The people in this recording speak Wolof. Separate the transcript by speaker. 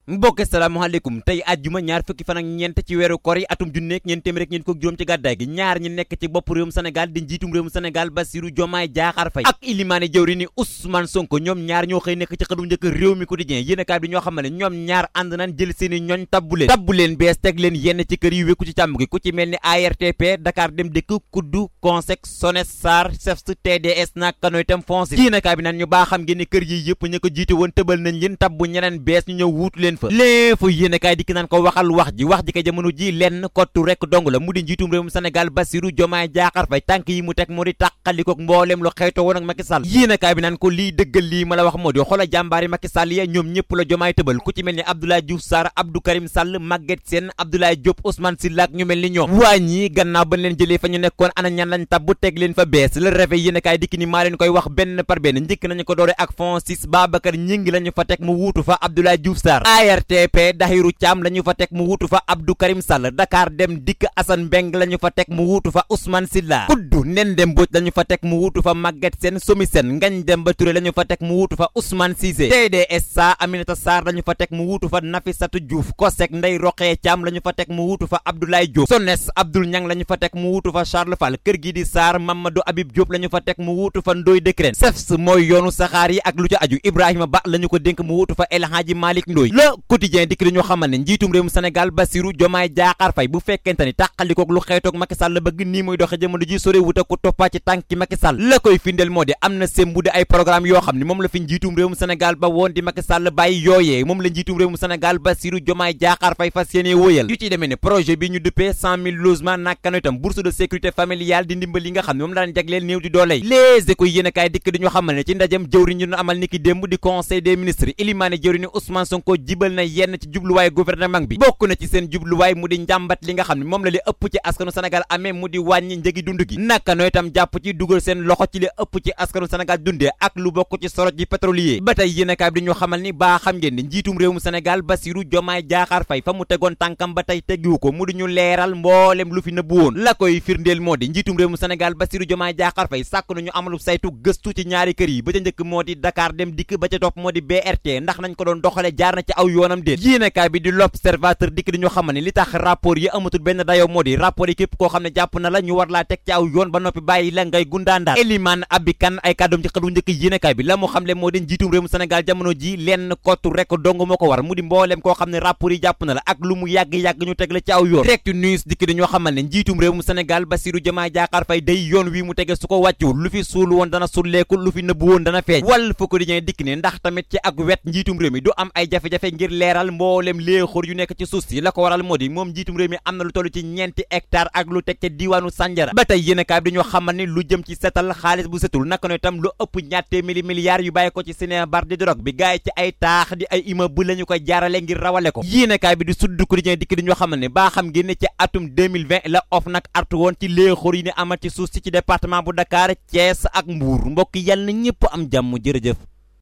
Speaker 1: mbokk salaamaaleykum tey àjjuma ñaar fukki fan ak ñeent ci weeru kor yi atum junneeg ñeent téeméer ak ñeent fukk juróom ci gàddaay gi ñaar ñi nekk ci bopp réewum Sénégal di njiitum réewum Sénégal Bassirou Diomaye Diakhar Faye ak ilimaane jëwri ni Ousmane Sonko ñoom ñaar ñoo xëy nekk ci xëdum njëkk réew mi quotidien yéenekaay bi ñoo xam ne ñoom ñaar ànd nañ jël seeni ñooñ tabbu leen tabbu leen bees teg leen yenn ci kër yi wékku ci càmm gi ku ci mel ni ARTP Dakar Dem Dikk kuddu Consec Sones Sar CEFS TDS naka nooy tam foncé yéenekaay bi naan ñu baa xam ngeen ni kër yi yëpp ña ko jiite woon tëbal nañ leen tabbu ñeneen bees ñu ñëw wuutu leen fa léefu yéenekaay dikk naan ko waxal wax ji wax ji ka jamono ji lenn kottu rek dong la mu di njiitum réewum Sénégal Bassirou Diomaye Diakhar Faye tànk yi mu teg moo di tàqalikook mbooleem lu xeetoo woon ak Macky Sall yéenekaay bi naan ko lii dëggal lii ma la wax moo di xoola jàmbaari Macky Sall ya ñoom ñëpp la Diomaye tëbal ku ci mel ni Abdoulaye Diouf Sarr Abdou Karim Sall Maguette Sène Abdoulaye Diop Ousmane Sylla ak ñu mel ni ñoom waa ñii gannaaw bañ leen jëlee fa ñu nekkoon ana ñan lañ tabbu teg leen fa bees le réveil yéenekaay dikk ni maa leen koy wax benn par benn njëkk nañu ko doore ak Francis Babacar Ñingi lañu fa teg mu wuutu fa Abdoulaye Diouf Sarr ARTP Dahiru Thiam lañu fa teg mu wuutu fa Abdou Karim Sall Dakar Dem Dikk Assane Mbeng lañu fa teg mu wuutu fa Ousmane Sylla kuddu nen dem Mbodj lañu fa teg mu wuutu fa Maguette Sène Somi Sène Ngagne Demba Touré lañu fa teg mu wuutu fa Ousmane Cissé TDS sa Aminata Sarr lañu fa teg mu wuutu fa Nafissatou Diouf Kosek Ndeye Rokhaya Thiam lañu fa teg mu wuutu fa Abdoulaye Diop Sones Abdoul Niang lañu fa teg mu wuutu fa Charles Fall kër gi di Sarr Mamadou Habib Diop lañu fa teg mu wuutu fa Ndoye Décrène CEFS mooy yoonu saxaar yi ak lu ca aju Ibrahima Ba lañu ko dénk mu wuutu fa El Hadji Malick Ndoye Le Quotidien dikk dañoo xamal ne njiitum réewum Sénégal Bassirou Diomaye Diakhar Faye bu fekkente ni tàqalikook lu xeetook Macky Sall la bëgg nii muy doxe jamono ji sore wuta ko toppaa ci tànki Macky Sall la koy findeel moo di am na sembu di ay programme yoo xam ne moom la fi njiitum réewum Sénégal ba woon di Macky Sall bàyyi yooyee moom la njiitum réewum Sénégal Bassirou Diomaye Diakhar Faye fas yéene wóyal yu ci demee ne projet bi ñu duppee cent mille logements nakka no itam bourse de sécurité familiale di ndimbal yi nga xam ne moom la daan jagleel néew di dooley les écoles yéen a kaay dikk di ñu xamal ne ci ndajam jëwriñ ñu doon amal niki démb di conseil des ministres ilimaane jëwriñ Ousmane Sonko jibal na yenn ci jubluwaay gouvernement bi bokk na ci seen jubluwaay mu di njàmbat li nga xam ne moom la li ëpp ci askanu Sénégal amee mu di wàññi njëgi dund gi naka no itam jàpp ci dugal seen loxo ci li ëpp ci askanu Sénégal dundee ak lu bokk ci soroj ji pétrolier ba tey yéen a kaay bi di ñu xamal ni baa xam ngeen ni njiitum réewum Sénégal Bassirou Diomaye Diakhar Faye fa mu tegoon tànkam ba tey teggiwu ko mu di ñu leeral mboolem lu fi nëbbu woon la koy firndeel moo di njiitum réewum Sénégal Bassirou Diomaye Diakhar Faye sàkk nañu amalu saytu gëstu ci ñaari kër yi ba ca njëkk moo di Dakar dem dikk ba ca topp moo di BRT ndax nañ ko doon doxale jaar na ci aw yoonam déet yéenekaay bi di l'Observateur dikk di ñu xamal ne li tax rapport yi amatul benn dayoo moo di rapport yi képp koo xam ne jàpp na la ñu war laa teg ci aw yoon ba noppi bàyyi la ngay gundaandaar Eliman Abikan ay kàddoom ci xëdu njëkk yéenekaay bi la mu xam le moo di njiitum réewum Sénégal jamono ji lenn kottu rek dong moo ko war mu di mbooleem koo xam ne rapport yi jàpp na la ak lu mu yàgg-yàgg ñu teg la ci aw yoon Direct News dikk di ñoo xamal ne njiitum réewum Sénégal Bassirou Diomaye Diakhar Faye day yoon wi mu tege su ko wàccuwul lu fi suul woon dana sulleeku lu fi nëbb woon dana feeñ wal fa quotidien dikk ne ndax tamit ci ak wet njiitum réew mi du am ay jafe-jafe ngir leeral mbooleem léexóor yu nekk ci suuf si la ko waral moo di moom njiitum réew mi am na lu toll ci ñeenti hectare ak lu teg ca diiwaanu Sanjara ba tey yéenekaay bi dañoo xamal ne lu jëm ci setal xaalis bu setul naka no itam lu ëpp ñaar téeméeri milliards yu bàyyi ko ci Sénébar di drogue bi gaay ci ay taax di ay immeuble la ñu koy jaarale ngir rawale ko yéenekaay bi di Sud Quotidien dikk dañoo xamal ne baa xam ngeen ne ci atum 2020 la OFNAC artu woon ci léexóor yi ni amal ci suuf si ci département bu Dakar Thiès ak Mbour mbokk yàlla na ñëpp am jàmm jërëjëf